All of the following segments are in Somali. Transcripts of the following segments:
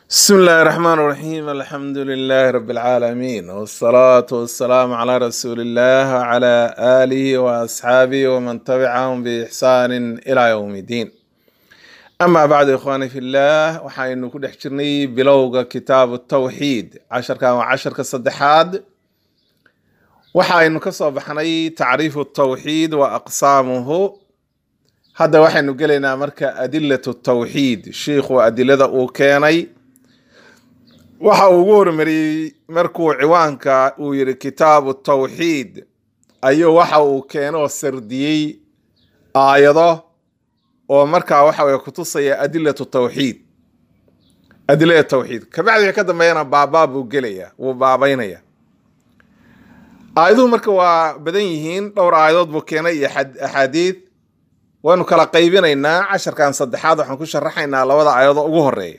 بسم الله الرحمن الرحيم الحمد لله رب العالمين والصلاة والسلام على رسول الله وعلى آله وأصحابه ومن تبعهم بإحسان إلى يوم الدين أما بعد إخواني في الله وحين كل حجرني بلوغ كتاب التوحيد عشر كان وعشر كصدحاد وحين كصوب حني تعريف التوحيد وأقسامه هذا وحين قلنا مركا أدلة التوحيد الشيخ وأدلة أوكيني waxa uu ugu hormariyey markuu ciwaanka uu yidhi kitaabu tawxiid ayuu waxa uu keenoo sardiyey aayado oo markaa waxa weye kutusaya adilatu tawxiid adilada tawxiid kabacdi ka dambeeyana baabaa buu gelaya wuu baabaynaya aayaduhu marka waa badan yihiin dhowr aayadood buu keenay iyo axaadiid waynu kala qaybinaynaa casharkan saddexaad waxaan ku sharaxaynaa labada aayadood ugu horeeya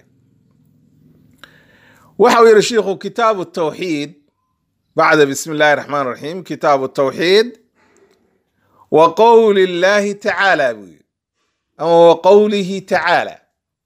waxa uu yidhi shiikhu kitaabu tawxiid bacda bismi illaahi raxmaan raxiim kitaabu tawxiid wa qowli illaahi tacaala buu yidhi ama wa qowlihi tacaala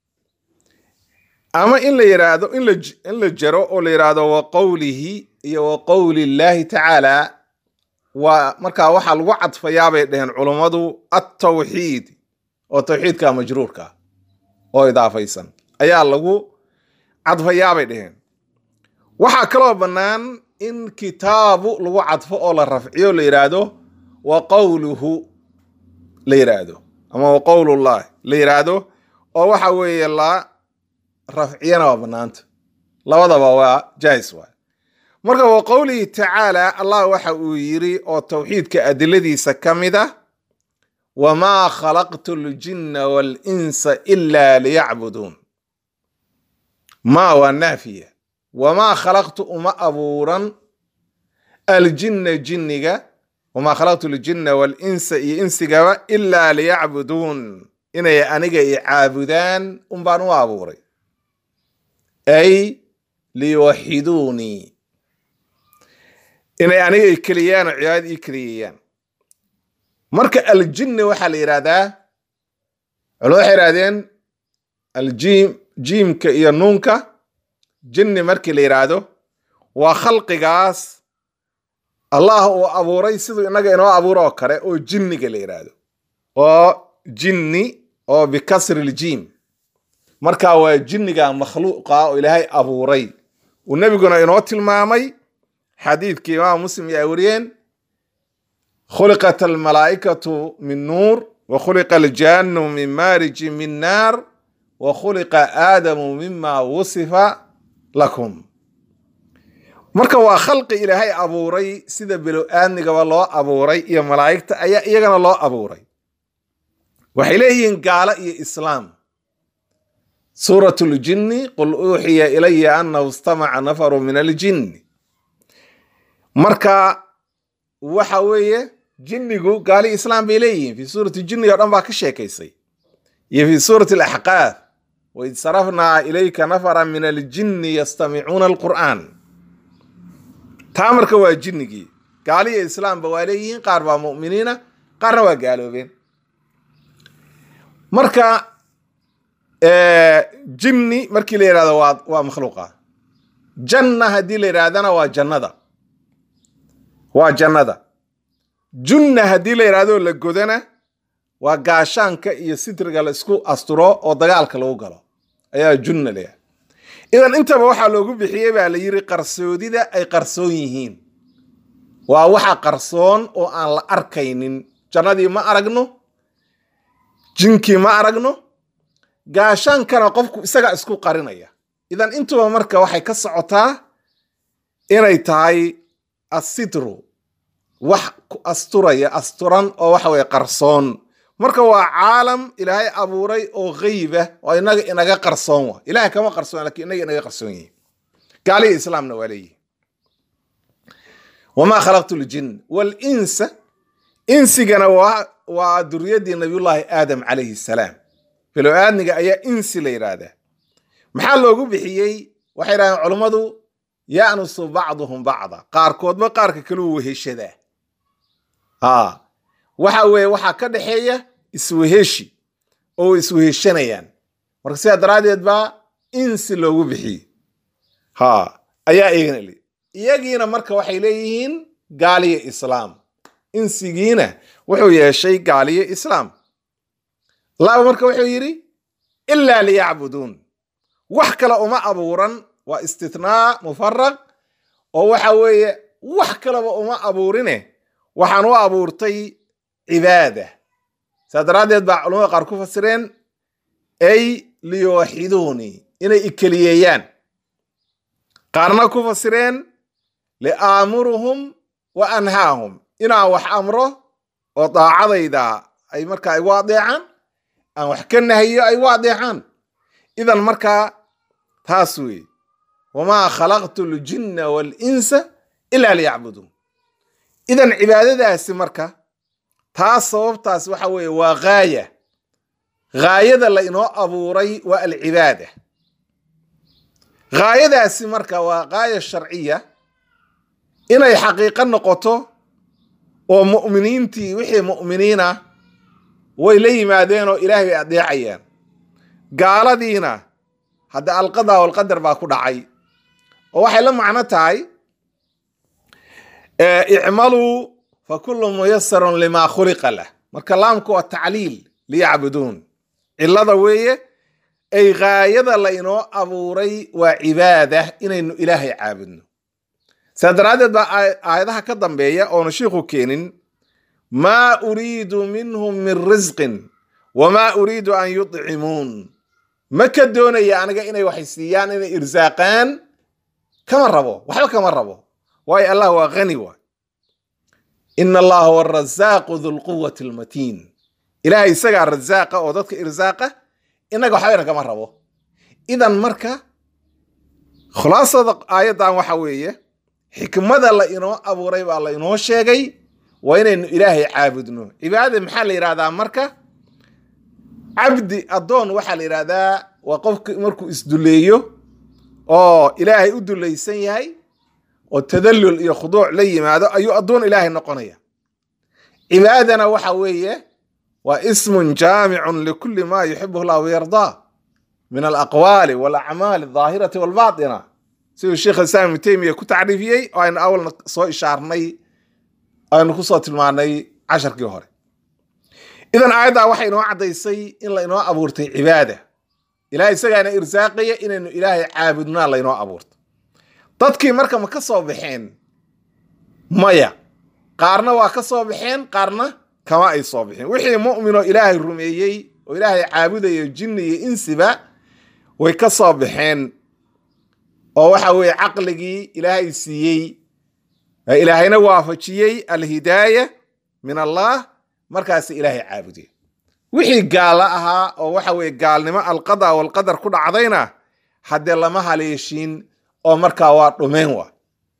ama in la yidhaahdo in la in la jaro oo la yidhaahdo wa qowlihi iyo wa qowli illaahi tacaala waa markaa waxaa lagu cadfayaa bay dheheen culummadu attawxiid oo tawxiidka majruurka oo idaafaysan ayaa lagu cadfayaa bay dheheen waxaa kaloo bannaan in kitaabu lagu cadfo oo la rafciyo la yidhaahdo wa qowluhu la yidhaahdo ama wa qowlullahi la yidhaahdo oo waxa weeye la rafciyana waa bannaanta labadaba waa jaais waay marka wa qowlihi tacaala allah waxa uu yidhi oo tawxiidka adiladiisa ka mid ah wamaa khalaqtu ljinna waalinsa ilaa liyacbuduun maa waa naafiya wamaa khalaqtu uma abuuran aljinna jinniga wamaa khalaqtu ljinna waalinsa iyo insigaba ilaa liyacbuduun inay aniga i caabudaan unbaan u abuuray ay liyuwaxiduunii inay aniga i keliyaan oo cibaadad ii keliyayaan marka aljinni waxaa la yidhahdaa culimadu waxay yidhahdeen aljiim jiimka iyo nuunka jinni markii la yidhaahdo waa khalqigaas allah uu abuuray siduu innaga inoo abuuro oo kale oo jinniga la yidhaahdo oo jinni oo bikasri ljiim marka waa jinniga makhluuqa oo ilaahay abuuray uu nebiguna inoo tilmaamay xadiidkii imaam muslim ay wariyeen khuliqat almalaa'ikatu min nuur wa khuliqa aljannu min maariji min naar wa khuliqa aadamu mima wusifa lakum marka waa khalqi ilaahay abuuray sida bilo-aadnigaba loo abuuray iyo malaa'igta ayaa iyagana loo abuuray waxay leeyihiin gaalo iyo islaam suurat ljinni qul uuxiya ilaya annahu istamaca nafaru min aljinni marka waxa weeye jinnigu gaali islaam bay leeyihiin fi suurati jinni o dhan baa ka sheekaysay iyo fi suurati alaxqaaf waid sarafnaa ilayka nafara min aljinni yastamicuuna alqur'aan taa marka waa jinnigii gaaliyo islaamba waa leeyihiin qaar baa mu'miniina qaarna waa gaaloobeen marka jinni markii la yidhahdo waa waa makhluuqa janna haddii la yidhahdana waa jannada waa jannada junna haddii la yidhahdo la godana waa gaashaanka iyo sitriga la isku asturo oo dagaalka lagu galo ayaa junna leeyahay idan intaba waxaa loogu bixiyey baa la yiri qarsoodida ay qarsoon yihiin waa waxa qarsoon oo aan la arkaynin jannadii ma aragno jinkii ma aragno gaashaankana qofku isaga isku qarinaya idan intuba marka waxay ka socotaa inay tahay asitru wax ku asturaya asturan oo waxa weye qarsoon marka waa caalam ilaahay abuuray oo geyba oo inaga inaga qarsoon wa ilahay kama qarsoon lakin inaga inaga qarsoon yihin gaaliya islaamna waa leeyihin wamaa khalaqtu ljin walinsa insigana waa waa duriyadii nabiyullaahi aadam calayhi salaam bilo aadniga ayaa insi la yidhaahdaa maxaa loogu bixiyey waxay yidhahdeen culummadu yanusu bacduhum bacda qaarkoodba qaarka kale u weheshadaa ha waxa weeye waxaa ka dhexeeya isweheshi oo isweheshanayaan marka sidaa daraaddeed baa insi loogu bixiyey ha ayaa iyagana li iyagiina marka waxay leeyihiin gaaliyo islaam insigiina wuxuu yeeshay gaaliyo islaam laaba marka wuxuu yidhi ilaa liyacbuduun wax kale uma abuuran waa istithnaa mufaraq oo waxa weeye wax kaleba uma abuurine waxaan u abuurtay cibaada saa daraaddeed baa culamada qaar ku fasireen ay liyuwaxiduunii inay ikeliyeeyaan qaarna ku fasireen liaamuruhum wa anhaahum inaan wax amro oo daacadayda ay markaa igu adeecaan aan wax ka nahiyo ay igu adeecaan idan markaa taas weeye wamaa khalaqtu ljinna waalinsa ilaa liyacbuduun idan cibaadadaasi marka taas sababtaas waxa weeye waa gaaya gaayada la inoo abuuray waa alcibaada gaayadaasi marka waa gaaya sharciya inay xaqiiqo noqoto oo mu'miniintii wixii mu'miniina way la yimaadeen oo ilaahay bay adeecayaan gaaladiina hadda alqada walqadar baa ku dhacay oo waxay la macno tahay icmaluu fa kullu muyasarun limaa khuliqa lah marka laamku waa tacliil liyacbuduun cilada weeye ay gaayada la inoo abuuray waa cibaada inaynu ilaahay caabudno saa daraaddeed baa aayadaha ka dambeeya oonu shiikhu keenin maa uriidu minhum min risqin wamaa uriidu an yudcimuun ma ka doonaya aniga inay waxay siiyaan inay irsaaqaan kama rabo waxba kama rabo waayo allah waa hani waay ina allaha huwa arasaaqu dulquwati almatiin ilahay isagaa rasaaqa oo dadka irsaaqa inaga waxbayna kama rabo idan marka khulaasada aayaddan waxa weeye xikmada la inoo abuuray baa la inoo sheegay waa inaynu ilaahay caabudno cibaadada maxaa la yidhahdaa marka cabdi addoon waxaa la yidhahdaa waa qofki markuu isduleeyo oo ilaahay u dulaysan yahay oo tadallul iyo khuduuc la yimaado ayuu addoon ilaahay noqonaya cibaadana waxa weeye waa ismun jaamicun likulli ma yuxibuhu llah wayardaa min alaqwaali walacmaali aldaahirati walbaatina siduu sheekh islaam ibnu teymiya ku tacriifiyey oo aynu awalna soo ishaarnay aynu kusoo tilmaanay casharkii hore idan aayaddaa waxay inoo caddaysay in la inoo abuurtay cibaada ilahay isagaana irsaaqaya inaynu ilaahay caabudnaa laynoo abuurto dadkii marka ma ka soo baxeen maya qaarna waa ka soo baxeen qaarna kama ay soo bixin wixii mu'minoo ilaahay rumeeyey oo ilaahay caabudayo jinni iyo insiba way ka soo baxeen oo waxa weeye caqligii ilaahay siiyey ilaahayna waafajiyey alhidaaya min allah markaasi ilaahay caabuday wixii gaalo ahaa oo waxa weeye gaalnimo alqada walqadar ku dhacdayna haddee lama haleeshiin oo markaa waa dhumeen wa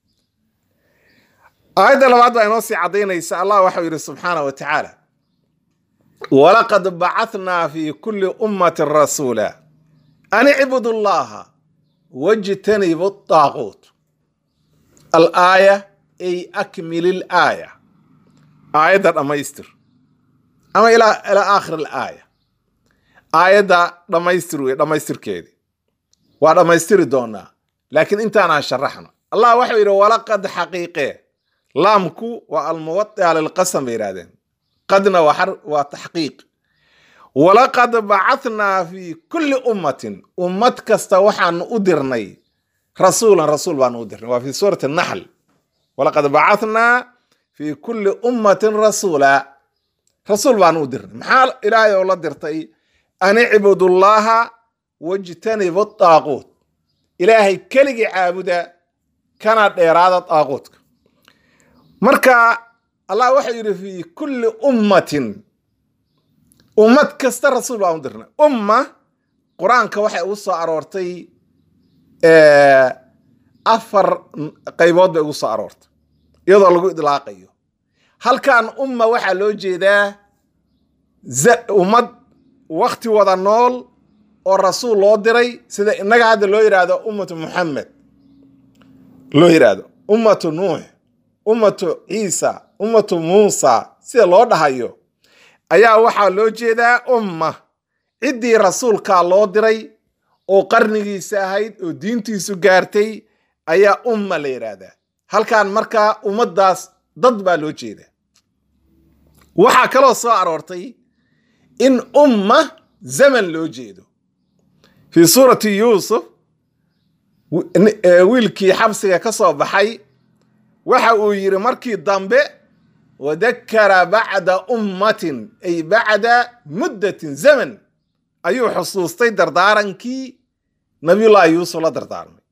aayadda labaad baa inoo sii caddaynaysa allah waxau yidhi subxaana wa tacaala walaqad bacathnaa fi kulli ummatin rasuula an icbudu llaha wajtanibu daaquut alaaya ay akmil ilaaya aayadda dhammaystir ama ilaa aakhir alaaya aayadda dhammaystir wey dhammaystirkeedii waa dhammaystiri doonaa laakiin intaanaan sharaxno allah waxau yidhi walaqad xaqiiqee laamku waa almuwadia lilqasam bay yidhahdeen qadna waa taxqiiq walaqad bacathnaa fi kulli ummatin ummad kasta waxaanu u dirnay rasuulan rasuul baanu u dirnay waa fi suurati naxl walaqad bacathnaa fi kulli ummatin rasuula rasuul baanu u dirnay maxaa ilaahay oo la dirtay an icbudu llaha wajtanibu daaquut ilaahay keligii caabuda kana dheeraada daaquutka marka allah waxau yidhi fi kulli ummatin ummad kasta rasuul baan u dirnay umma qur-aanka waxay ugu soo aroortay afar qaybood bay ugu soo aroortay iyadoo lagu idlaaqayo halkan umma waxaa loo jeedaa ummad wakti wada nool oo rasuul loo diray sida innaga hadda loo yidhaahdo ummatu muxamed loo yidhaahdo ummatu nuux ummatu ciisa ummatu muusa sida loo dhahayo ayaa waxaa loo jeedaa umma ciddii rasuulkaa loo diray oo qarnigiisa ahayd oo diintiisu gaartay ayaa umma la yidhaahdaa halkan markaa ummaddaas dad baa loo jeeda waxaa kaloo soo aroortay in umma zaman loo jeedo fii suurati yuusuf wiilkii xabsiga ka soo baxay waxa uu yidhi markii dambe wadakara bacda ummatin ay bacda muddatin zaman ayuu xusuustay dardaarankii nabiyullaahi yuusuf la dardaarmay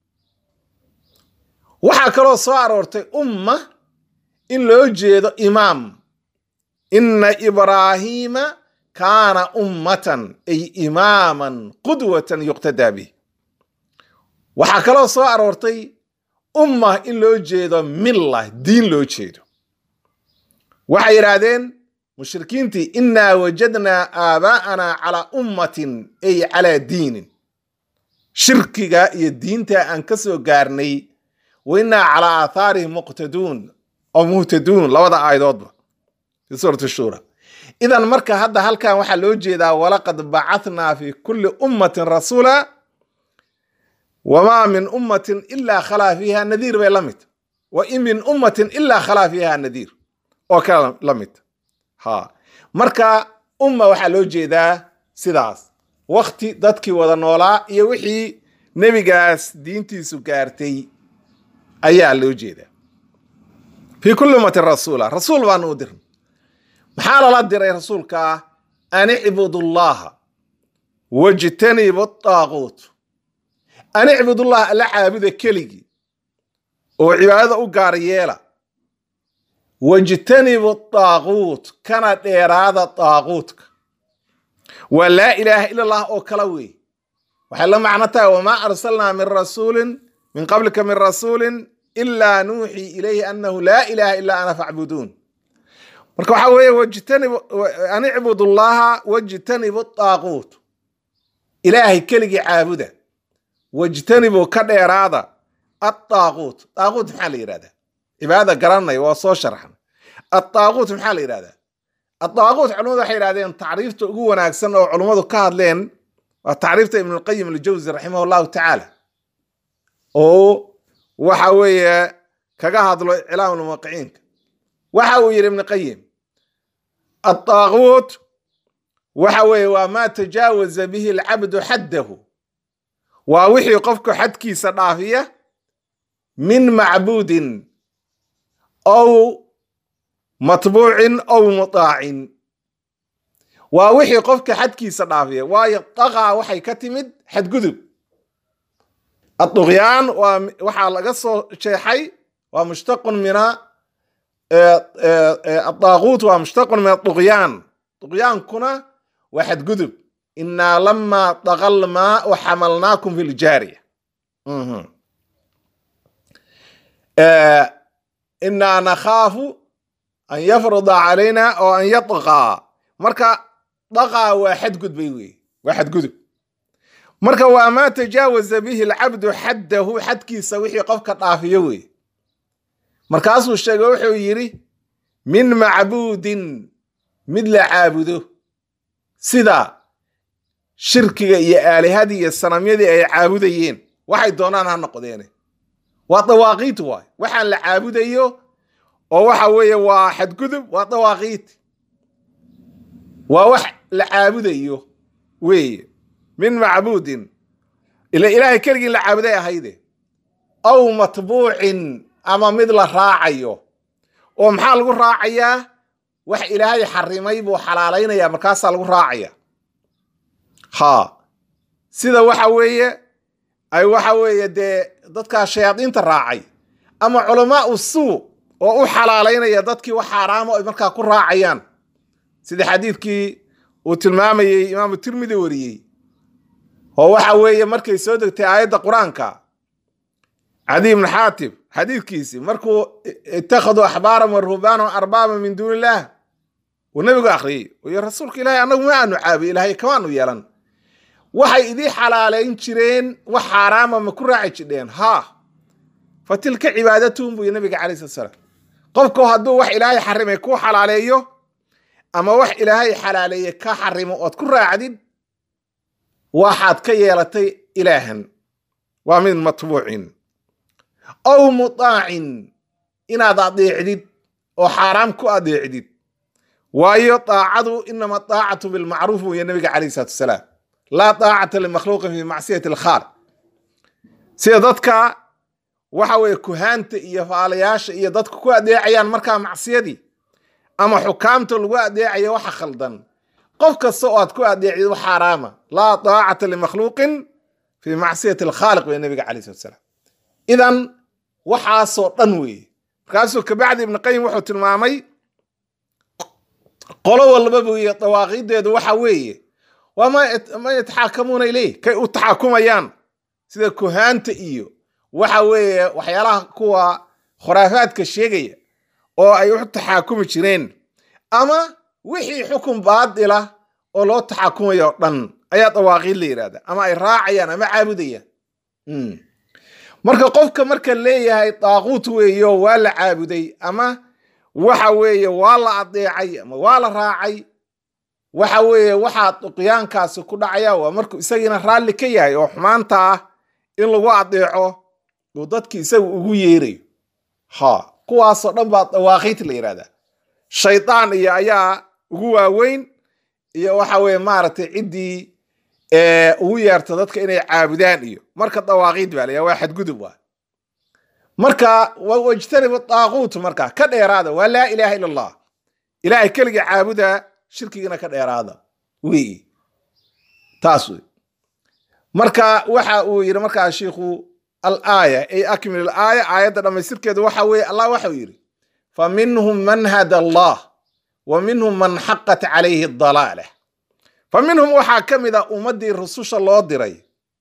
waxaa kaloo soo aroortay umma in loo jeedo imaam inna ibraahiima kaana ummatan ay imaaman qudwatan yuqtadaa bih waxaa kaloo soo aroortay umma in loo jeedo milla diin loo jeedo waxay yidhaahdeen mushrikiintii innaa wajadnaa aabaa'anaa calaa ummatin ay calaa diinin shirkiga iyo diinta aan ka soo gaarnay wa innaa calaa aathaarihim muqtaduun oo muhtaduun labada aayadoodba fi suurati shuura idan marka hadda halkan waxaa loo jeedaa walaqad bacathnaa fi kulli ummatin rasuula wamaa min ummatin ilaa khalaa fiiha nadiir bay la mid wa in min ummatin ilaa khalaa fiiha nadiir oo kale la mid ha marka umma waxaa loo jeedaa sidaas wakti dadkii wada noolaa iyo wixii nebigaas diintiisu gaartay ayaa loo jeedaa fii kulli ummatin rasuula rasuul baanu u dirnay maxaa lala diray rasuulka an icbudullaha wajtanibu daaquut an icbudullaha alla caabuda keligii oo cibaadada u gaar yeela wajtanibu daaquut kana dheeraada daaquutka waa laa ilaaha ila allah oo kala wey waxay la macno tahay wamaa arsalnaa min rasuulin min qablika min rasuulin ilaa nuuxii ilayhi annahu laa ilaaha ilaa ana facbuduun marka waxaa weeye wajtanib an icbud llaha wajtanibu daaquut ilaahay keligii caabuda wajtanibu ka dheeraada adaaquut daaquut maxaa la yidhahdaa cibaadada garanaya waa soo sharxan adaaquut maxaa la yidhahdaa adaaquut culimadu waxay yidhahdeen tacriifta ugu wanaagsan oo culummadu ka hadleen waa tacriifta ibnulqayim aljawsi raximah llahu tacaala oo waxa weeye kaga hadlo iclaam lmuwaqiciinka waxa uu yidhi ibn qayim adaaquut waxa weeye waa maa tajaawaza bihi alcabdu xaddahu waa wixii qofku xadkiisa dhaafiya min macbuudin ow matbuucin ow mutaacin waa wixii qofka xadkiisa dhaafiya waayo daqaa waxay ka timid xadgudub adduqyaan waa waxaa laga soo jeexay waa mushtaqun mina adaaquut waa mushtaqun min aduqyaan duqyaankuna waa xadgudub inaa lamaa daqal maau xamalnaakum fi ljaariya inaa nakhaafu an yafruda calayna oo an yadqaa marka daqaa waa xadgudbay wey waa xadgudub marka waa maa tajaawaza bihi alcabdu xaddahu xadkiisa wixii qofka dhaafiyo wey markaasuu sheegay wuxuu yidhi min macbuudin mid la caabudo sida shirkiga iyo aalihadii iyo sanamyadii ay caabudayeen waxay doonaan ha noqdeene waa dawaaqiit waay waxaan la caabudayo oo waxa weeye waa xadgudub waa dawaaqiit waa wax la caabudayo weeye min macbuudin ila ilaahay keligii la caabuday ahayde aw matbuucin ama mid la raacayo oo maxaa lagu raacayaa wax ilaahay xarimay buu xalaalaynaya markaasaa lagu raacaya ha sida waxa weeye ay waxa weeye dee dadkaa shayaadiinta raacay ama culamaa u suu oo u xalaalaynaya dadkii wax xaaraamo ay markaa ku raacayaan sida xadiidkii uu tilmaamayey imaamu tirmidi wariyey oo waxa weeye markay soo degtay aayadda qur-aanka cadi ibn xaatib xadiidkiisii markuu ittakhaduu axbaaran wa ruhbaanan arbaaba min duuni illaah uu nabigu akhriyey iyo rasuulka ilaahay annagu ma aanu caabiy ilaahay kamaanu yeelan waxay idii xalaalayn jireen wax xaaraama ma ku raaci jidheen haa fa tilka cibaadatuhum buu nabiga calay slat salaam qofku hadduu wax ilaahay xarimay ku xalaaleeyo ama wax ilaahay xalaaleeye ka xarimo ood ku raacdid waxaad ka yeelatay ilaahan waa mid matbuucin aw mutaacin inaad adeecdid oo xaaraam ku adeecdid waayo daacadu inama daacatu bilmacruuf weeye nabiga calayhi salatu wasalaam laa daacata limakhluuqin fi macsiyati alkhaaliq sida dadka waxa weeye kuhaanta iyo faalayaasha iyo dadka ku adeecayaan markaa macsiyadii ama xukaamta lagu adeecayo waxa khaldan qof kasta oo aad ku adeecdid wax xaaraama laa daacata limakhluuqin fi macsiyati alkhaaliq weye nabiga calayhi salatu wasalaam idan waxaasoo dhan weeye markaasuu kabacdi ibnu qayim wuxuu tilmaamay qolo walbaba weeye dawaaqiideedu waxa weeye waa ma yataxaakamuuna ileyh kay u taxaakumayaan sida kuhaanta iyo waxa weeye waxyaalaha kuwa khuraafaadka sheegaya oo ay u taxaakumi jireen ama wixii xukun baadila oo loo taxaakumayo o dhan ayaa dawaaqiid la yidhahda ama ay raacayaan ama caabudayaan marka qofka marka leeyahay daaquut weeyo waa la caabuday ama waxa weeye waa la adeecay ama waa la raacay waxa weeye waxaa duqyaankaasi ku dhacaya waa markuu isagiina raalli ka yahay oo xumaanta ah in lagu adeeco uu dadki isaga ugu yeerayo ha kuwaasoo dhan baa dawaaqiit la yidhahdaa shaydaan iyo ayaa ugu waaweyn iyo waxa weeye maaragtay ciddii ugu yeerta dadka inay caabudaan iyo marka dawaaqiid baa layaa waa xadgudub waa marka wajtanibu daaquut marka ka dheeraada waa laa ilaaha ila allah ilaahay keliga caabuda shirkigana ka dheeraada wey taas wey marka waxa uu yidhi markaa shiikhu alaaya ay akmil alaaya aayadda dhammaystirkeedu waxa weeye allah waxau yidhi fa minhum man hada allah wa minhum man xaqat calayhi dalaala fa minhum waxaa ka mid a ummaddii rususha loo diray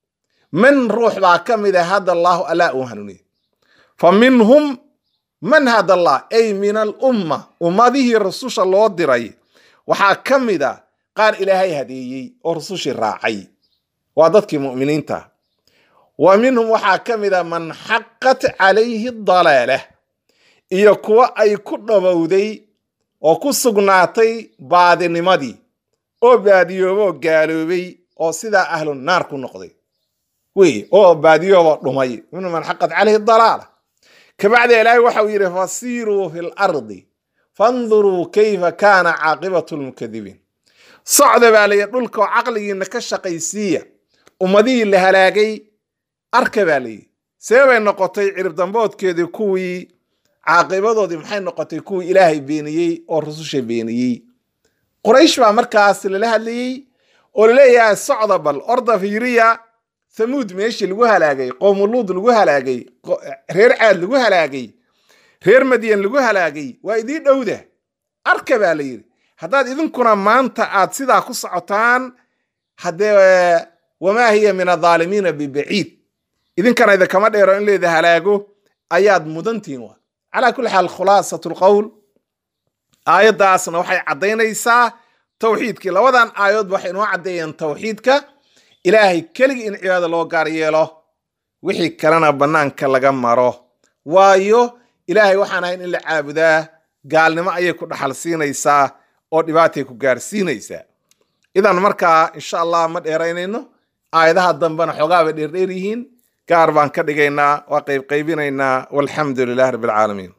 man ruux baa ka mid a hada allahu allaa uu hanuuniye fa minhum man hada allah ay min alumma ummadihii rususha loo diray waxaa ka mid a qaar ilaahay hadeeyey oo rusushii raacay waa dadkii mu'miniinta wa minhum waxaa ka mid a man xaqat calayhi dalaalah iyo kuwo ay ku dhabowday oo ku sugnaatay baadinimadii oo baadiyoobo oo gaaloobay oo sidaa ahlu naar ku noqday wey oo baadiyooba dhumay minhum man xaqat calayhi dalaala kabacdi ilaahay waxau yidhi fasiiruu fi lardi fanduruu kayfa kaana caaqibatu lmukadibiin socda baa layihi dhulka oo caqligiina ka shaqaysiiya ummadihii la halaagay arka baa layihi see bay noqotay cirib damboodkeedii kuwii caaqibadoodii maxay noqotay kuwii ilaahay beeniyey oo rususha beeniyey quraysh baa markaas lala hadlayey oo laleeyahay socda bal orda fiiriya thamuud meeshii lagu halaagay qowmuluud lagu halaagay reer caad lagu halaagay reer madyan lagu halaagay waa idii dhowda arka baa la yidhi haddaad idinkuna maanta aad sidaa ku socotaan haddee wamaa hiya min adaalimiina bibaciid idinkana idinkama dheero in leeda halaago ayaad mudantihin wa calaa kulli xaal khulaasat lqowl aayaddaasna waxay caddaynaysaa tawxiidkii labadan aayadoodba waxay inoo caddeeyeen tawxiidka ilaahay keligii in cibaada loo gaar yeelo wixii kalena bannaanka laga maro waayo ilaahay waxaan ahayn in la caabudaa gaalnimo ayay ku dhaxal siinaysaa oo dhibaatay ku gaarsiinaysaa idan markaa insha allah ma dheeraynayno aayadaha dambena xoogaaba dheerdheer yihiin gaar baan ka dhigaynaa waa qaybqaybinaynaa walxamdu lilah rabbi alcaalamiin